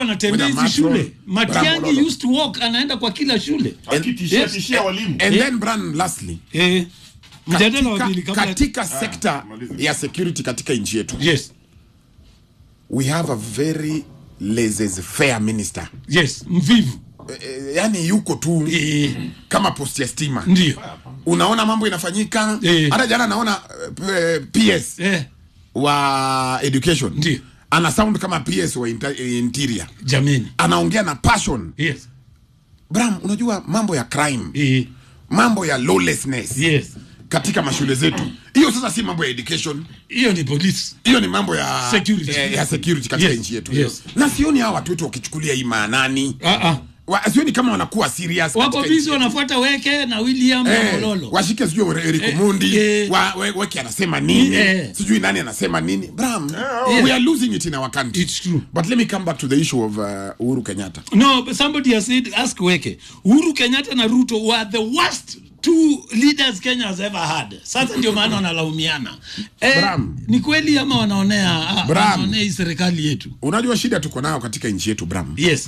anatembea With a hizi matron. shule Matiangi Bravo. used to walk anaenda kwa kila shule akitishia Yes. tishia walimu and then Bran lastly eh, mjadala wa pili katika, kabla katika sekta maliza. ya security katika nchi yetu yes we have a very laissez-faire minister yes mvivu eh, yani yuko tu eh, kama post ya stima ndio unaona mambo inafanyika Eh. hata jana naona eh, ps eh, wa education Ndio. ana sound kama ps wa inter- interior jameni anaongea na passion yes bram unajua mambo ya crime eh, mambo ya lawlessness yes katika mashule zetu hiyo sasa si mambo ya education hiyo ni polisi hiyo ni mambo ya Security. ya, ya security katika Yes, nchi yetu yes. na sioni hawa watu wetu wakichukulia hii maanani ah, ah. Wa- sioni kama wanakuwa serious wako katika bizi nchi wanafuata weke na william na Eh, mololo washike sijui Eric Eh, Mundi eh. wa, we, weki anasema nini Eh. sijui nani anasema nini bram Yeah. we are losing it in our country It's true. but let me come back to the issue of uh, Uhuru Kenyatta no but somebody has said ask weke uhuru kenyatta na ruto were the worst two leaders kenya has ever had sasa ndio maana wanalaumiana eh, Bram. ni kweli ama wanaonea ah, Bram. wanaonea hii serikali yetu unajua shida tuko nayo katika nchi yetu bram yes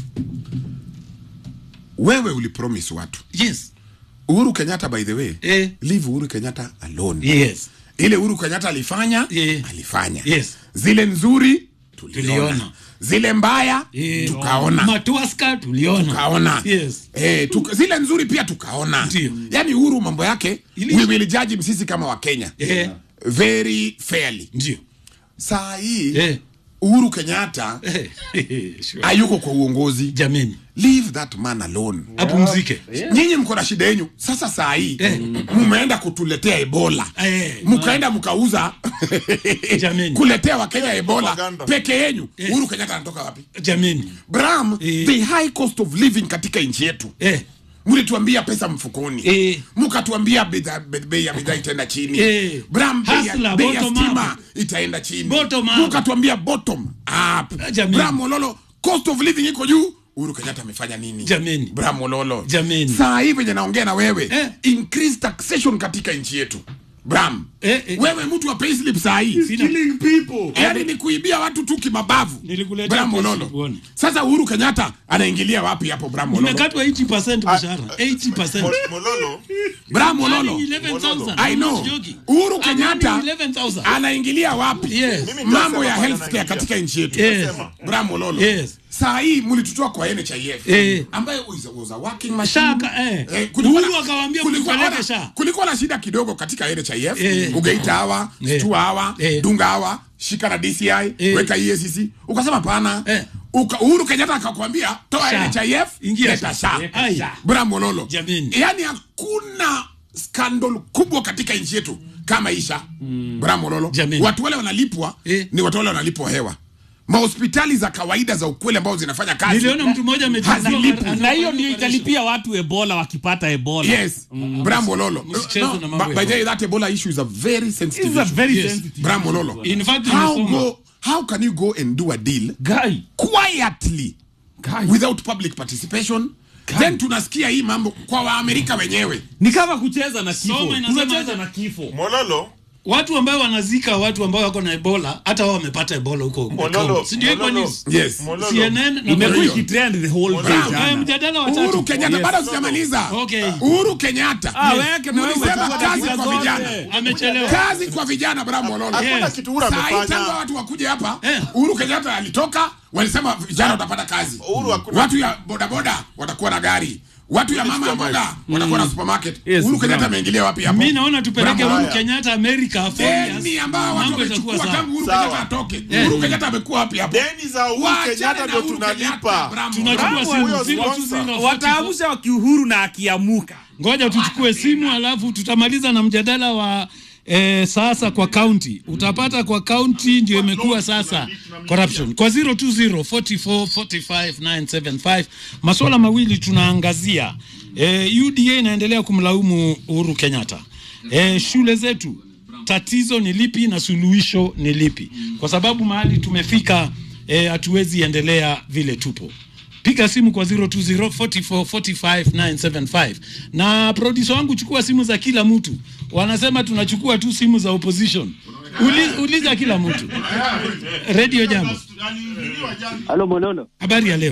wewe ulipromise watu yes Uhuru Kenyatta by the way Eh. leave Uhuru Kenyatta alone yes ile Uhuru Kenyatta alifanya Yeah. alifanya Yes. zile nzuri tuliona, Tuliona. zile mbaya Eh, tukaona matwaska tuliona tukaona yes eh, tuka, zile nzuri pia tukaona Ndio. yani Uhuru mambo yake Ili- we will judge him sisi kama Wakenya eh, very fairly ndio saa hii eh, Uhuru Kenyatta eh, sure. hayuko kwa uongozi jameni leave that man alone apumzike nyinyi mko na shida yenyu sasa saa hii Eh. mumeenda kutuletea ebola Eh, mkaenda mkauza Jameni. kuletea wakenya ebola Propaganda. peke yenyu Uhuru Kenyatta anatoka wapi jameni bram Eh. the high cost of living katika nchi yetu eh, mlituambia pesa mfukoni Eh. mkatuambia bidhaa- be- bei ya bidhaa itaenda chini Eh. bram bei ya- Hustler, bei ya bottom stima up. itaenda chini Bottom up. mkatuambia bottom up Jameni. bram mololo cost of living iko juu Uhuru Kenyatta amefanya nini Jameni. bram mololo Jameni. saa hii venye naongea na wewe Eh. increase taxation katika nchi yetu bram Eh, eh. wewe mtu wa payslip saa hii Sina- killing people yaani ni kuibia watu tu kimabavu Nilikuletea Bram payslip Mololo. uone. sasa uhuru kenyatta anaingilia wapi hapo Bram Mololo? nimekatwa 80% mshahara 80% Mo- mololo Bram Mololo. Earning 11,000. I know. I'm not joking. Uhuru I'm Kenyatta earning 11,000. anaingilia wapi Yes. Mimi mambo nitasema ya bwana healthcare anaingilia. katika nchi yetu Yes. Bram Mololo. Yes. saa hii mlitutoa kwa nhif Eh. ambayo was a- was a working machine. Shaka, eh. Eh, kulikuwa Uhuru na- akawaambia kulikuwa mtupeleke na- SHA. kulikuwa na shida kidogo katika nhif Eh. ugeita hawa Eh. stua hawa Eh. dunga hawa shika na dci Eh. weka escc ukasema pana Eh. Uka, uhuru kenyatta akakwambia toa SHA. nhif Ingia leta SHA. sha Ai. Bram Mololo. Jameni. yaani hakuna skandal kubwa katika nchi yetu kama isha mm. Bram Mololo. Jameni. watu wale wanalipwa Eh. ni watu wale wanalipwa hewa mahospitali za kawaida za ukweli ambao zinafanya kazi niliona mtu mmoja amechukua Hazilipwi. ana- na hiyo ana- ndio italipia watu ebola wakipata ebola yes Bram Mololo. Msicheze na mambo but ya by the way, that ebola issue is a very sensitive It's a issue. very Yes. sensitive Bram Mololo. In fact, how nimesoma. go how can you go and do a deal guy quietly Guy. without public participation then tunasikia hii mambo kwa waamerika wenyewe ni kama kucheza na kifo Soma inasema tunacheza aje? na kifo mololo watu ambao wanazika watu ambao wako na ebola hata wao wamepata ebola huko mololo Congo. si ndio iko mololo news yes mololo CNN na imekuwa hiyo. ikitrend the whole day Bram. Eh, jana mjadala wa uhuru tatu kenyatta Yes. bado sijamaliza Okay. uhuru kenyatta Ah, weke na wewe Mlisema umechukua kazi dakika kwa zote. vijana amechelewa kazi kwa vijana Bram Mololo. hakuna Yes. kitu Uhuru Saa hii tangu amefanya watu wakuja hapa Eh. uhuru kenyatta alitoka walisema vijana watapata kazi Uhuru hakuna- watu ya bodaboda watakuwa na gari watu ya mama ya mboga watakuwa na supermarket Yes, uhuru kenyatta Bram. ameingilia wapi hapo mi naona tupeleke Bram Uhuru Mololo. Kenyatta America four years. deni ambao watu Mambo itakuwa wamechukua sawa. tangu uhuru Sawa. kenyatta atoke uhuru kenyatta amekuwa wapi hapo deni za Uhuru Waachane Kenyatta na ndio Uhuru tunalipa Kenyatta, Bram tunachukua Mololo. simu huyo zero two sponsor. zero wataamsha wakiuhuru na akiamuka ngoja tuchukue simu alafu tutamaliza na mjadala wa eh, sasa kwa kaunti utapata kwa kaunti ndio imekuwa sasa corruption kwa 020 44 45 975 masuala mawili tunaangazia eh, UDA inaendelea kumlaumu Uhuru Kenyatta eh, shule zetu tatizo ni lipi na suluhisho ni lipi kwa sababu mahali tumefika eh, hatuwezi endelea vile tupo piga simu kwa 020 44 45 975 na producer wangu chukua simu za kila mtu wanasema tunachukua tu simu za opposition Uli, uliza kila mtu. Radio Jambo, Halo Mololo. habari ya leo?